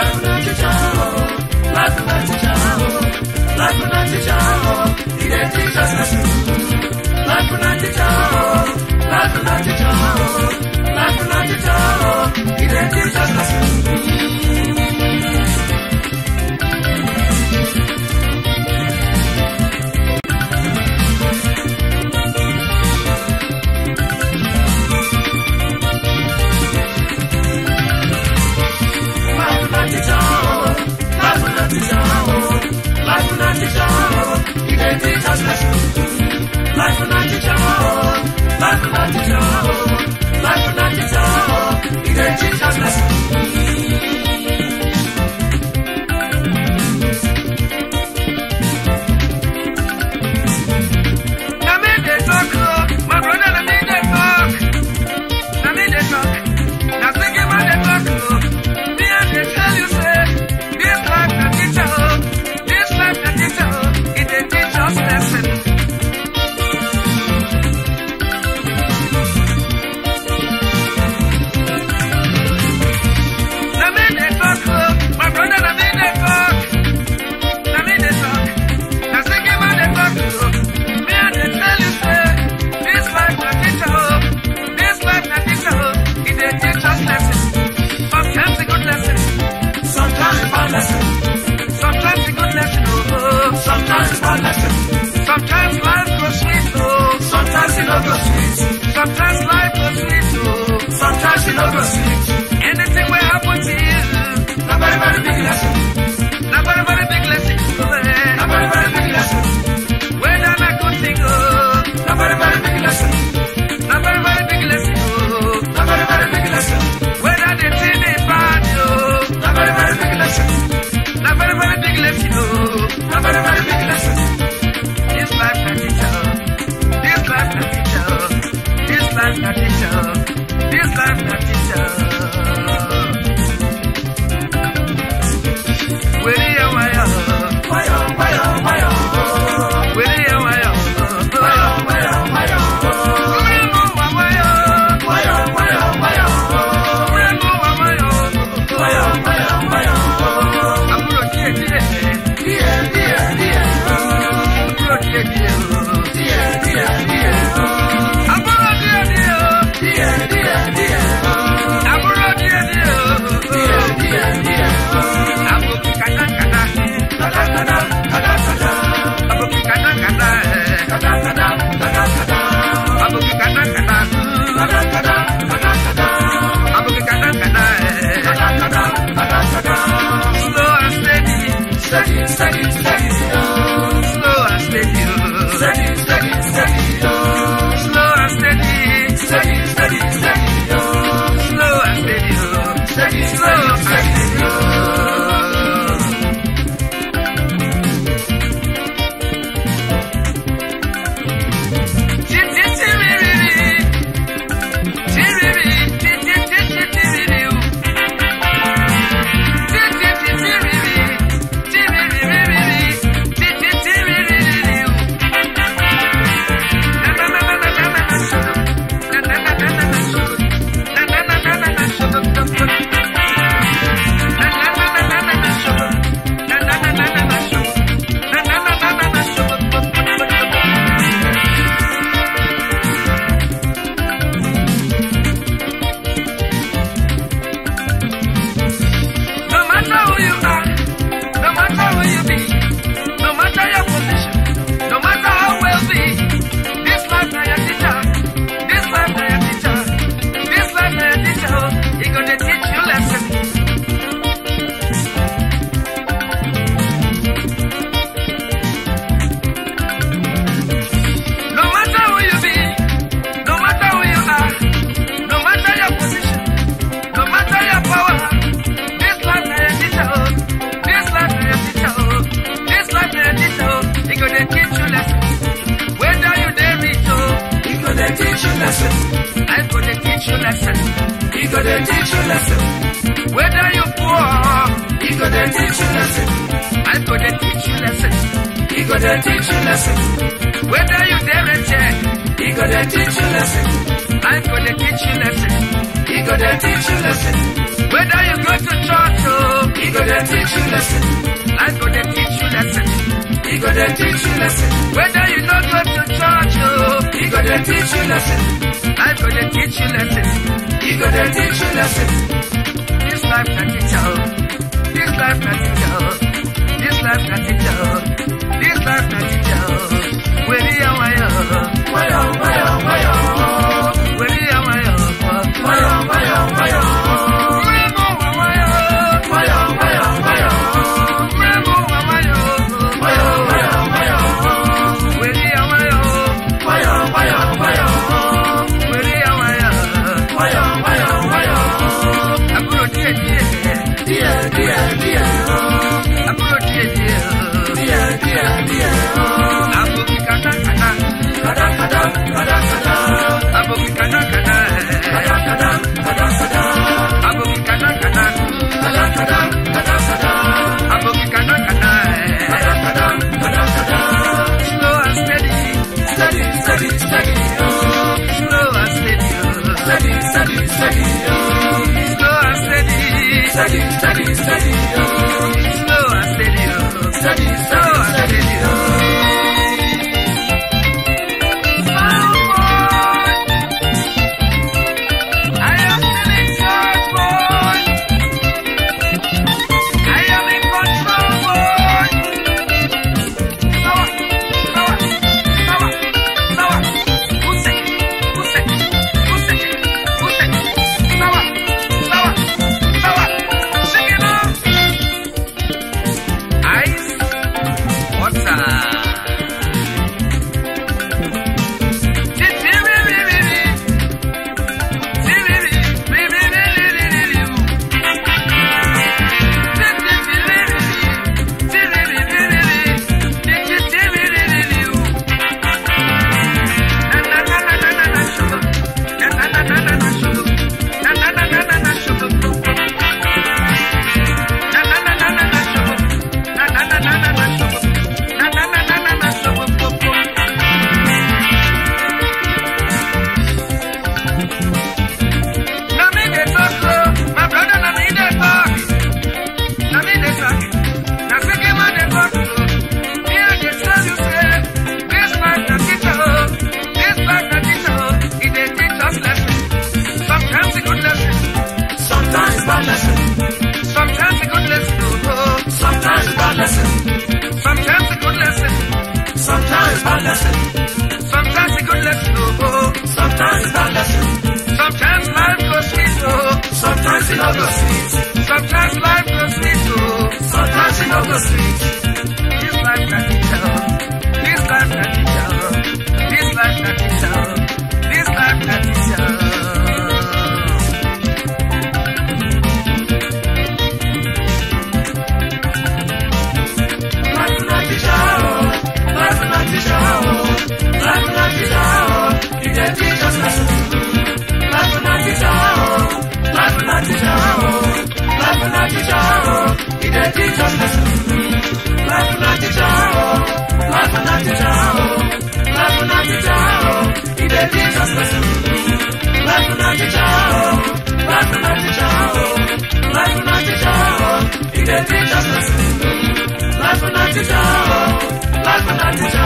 Life na teacher, oh. Life na teacher, oh. Life na teacher, oh. He dey teach us lesson. Life na teacher, oh. Life na teacher, oh. Life na teacher, oh. He dey teach us lesson. Life na teacher, oh. Life na teacher, oh. Life na teacher, oh. He dey teach us lesson. Life na teacher, oh. Life na teacher, oh. Life na teacher, oh. He dey teach us lesson. Na me dey talk, oh. My brother, na me dey talk. Na me dey talk. Na singing man dey talk, oh. Me I dey tell you say, this life na teacher, oh. This life na teacher, oh. It dey teach us lesson. Na me dey talk, oh. My brother, na me dey talk. Na me dey talk. Na singing man dey talk, oh. Me I dey tell you say, this life na teacher, oh. This life na teacher, oh. It dey teach us lesson. Sometimes a good lesson, Sometimes a bad lesson. sometimes a good lesson, oh. oh. Sometimes a bad lesson. Sometimes life goes sweet, oh. Sometimes it no go sweet. Sometimes life goes sweet, oh. Sometimes it no go sweet. Anything will happen to you. Na very very big lesson. Na very very big lesson, oh. eh. Na very very big lesson. Whether na good thing, oh. Na very very big lesson. Na very very big lesson, oh. Na very very big lesson. Whether the thing is bad, oh. Na very very big lesson. Na very very big lesson, oh. Na very very big lesson. This life na teacher, oh. This life na teacher, oh. This life na teacher, oh. This life na teacher. oh. Where you are, Wayo wayo wayo. where you are, Wayo wayo wayo. Wayo wayo wayo. Wayo wayo wayo. Die die die. Die die die. Die die die. Die die die. Kada kada kada kada. Kada kada kada kada. Kada kada kada kada. Kada kada kada kada. Slow and steady, Steady steady steady. slow and steady, oh. Steady steady steady. slow and steady, Steady steady steady. slow and steady, oh. Steady slow steady and steady. No matter who you are, no matter who you be, no matter your position, no matter how wealthy, this life na your teacher, this life na your teacher, this life na your teacher, oh, he gonna teach you lesson. No matter who you be, no matter who you are, no matter your position, no matter your power, this life na your teacher, oh. This life na your teacher, oh. This life na your teacher, oh. He gonna teach you lesson. Whether you dey rich, oh, He gonna teach you lesson. I gonna teach you lesson. He gonna teach you lesson. Whether you poor, He gonna teach you lesson. I gonna teach you lesson. He gonna teach you lesson. Whether you dey reject, He gonna teach you lesson. I gonna teach you lesson. He gonna teach you lesson. Whether you go to church, oh, He gonna lesson. Life go dey teach you lesson. He go dey teach you lesson. Whether you no go to church, oh, He go dey teach you lesson. life go dey teach you lesson. He go dey teach you lesson. This life na teacher, oh. This life na teacher, oh. This life na teacher, oh. This life na teacher, oh. Weri ya wayo, Wayo, wayo, wayo. weri ya wayo, Wayo, wayo, wayo. Mremo wa wayo, Wayo, wayo, wayo. mremo wa wayo, Wayo, wayo, wayo. weri ya wayo, Wayo, wayo, wayo. weri ya wayo. Wayo, wayo, wayo. Àbúrò díẹ̀ díẹ̀, Díẹ̀, díẹ̀, díẹ̀. àbúrò díẹ̀ díẹ̀, Díẹ̀, díẹ̀, díẹ̀. àbòkí kàdákàdá, Kada, kada, kada, kada. àbòkí kàdákàdá, Kada, kada, kada, kada. àbòkí kàdákàdá, Kada, kada, kada, kada. àbòkí kàdákàdá. Kada, kada, kada, kada. Slow and steady, Steady, steady, steady, oh. slow and steady, Steady, steady, steady, oh. slow and steady, Steady, steady, steady, oh. slow and steady, Steady, slow steady, and steady, steady. oh. I am still in charge, boy. I am in control, boy. Sawa, sawa, sawa, sawa. Use, use, use, use. Sawa, sawa, sawa. Shake it up. Ice, water. Na me dey talk, oh, my brother, na me dey talk. Na me dey talk. Na seke man dey talk, oh. Me I dey tell you say, this life na teacher, oh. This life na teacher, oh. E dey teach us lesson. Sometimes a good lesson, Sometimes bad lesson. sometimes a good lesson, oh. Sometimes bad lesson. Sometimes a good lesson, Sometimes bad lesson. sometimes a good lesson, oh. Sometimes bad lesson. Sometimes life goes sweet, oh. Sometimes it no go sweet. Sometimes life goes sweet, oh. Sometimes it no go sweet. This life na teacher, oh. this life na teacher, oh. this life na teacher, oh. this life na teacher. oh. Life na teacher, oh. Life na teacher, oh. Life na teacher, oh. He dey teach us lesson. Life na teacher, oh. Life na teacher, oh. Life na teacher, oh. He dey teach us lesson. Life na teacher, oh. Life na teacher, oh. Life na teacher, oh. He dey teach us lesson. Life na teacher, oh. Life na teacher, oh. Life na teacher, oh. He dey teach us lesson. Life na teacher, oh. Life na teacher,